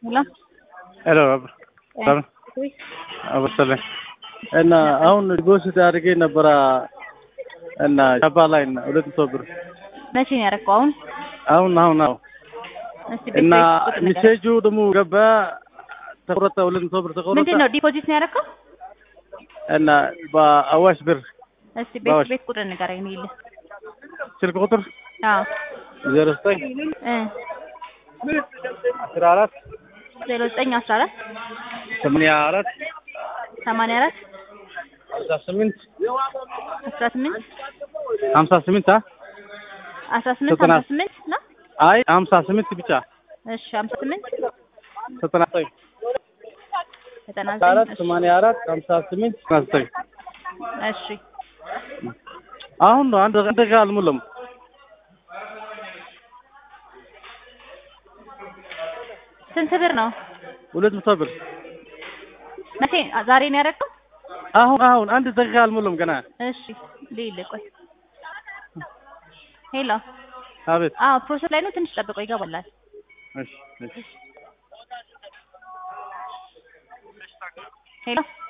Hola. ሄሎ ሰላም አበሰለኝ እና አሁን ዲፖዚት አድርጌ ነበረ እና ቻፓ ላይ እና ሁለት መቶ ብር መቼ ነው ያደረገው? አሁን አሁን አሁን አሁን እስቲ እና ቤት ቁጥር ንገረኝ። ሜሴጁ ደግሞ ገባ ተቆረጠ፣ ሁለት መቶ ብር ተቆረጠ ምንድን ነው ዲፖዚት ነው ያደረገው? እና በአዋሽ ብር እስቲ ቤት አዋሽ። ቤት ቁጥር ንገረኝ ነው ይልህ። ስልክ ቁጥር አዎ ዜሮ ዘጠኝ እ አስራ አራት ዜሮ ዘጠኝ አስራ አራት ሰማንያ አራት ሰማንያ አራት ሀምሳ ስምንት አስራ ስምንት ሀምሳ ስምንት አ አስራ ስምንት ዘጠና ሀምሳ ስምንት ነው። አይ ሀምሳ ስምንት ብቻ እሺ ሀምሳ ስምንት ዘጠና ዘጠኝ ዘጠና አስራ አራት ዘጠኝ ሰማንያ አራት ሀምሳ ስምንት ዘጠና ዘጠኝ እሺ አሁን ነው አንድ አንድ ጋር አልሞላም። ስንት ብር ነው? ሁለት መቶ ብር መቼ ዛሬ ነው ያደረገው? አሁን አሁን አንድ ደቂቃ አልሞላም ገና። እሺ ልይል ቆይ። ሄሎ አቤት አዎ ፕሮሰስ ላይ ነው። ትንሽ ጠብቀው ይገባላል። እሺ እሺ ሄሎ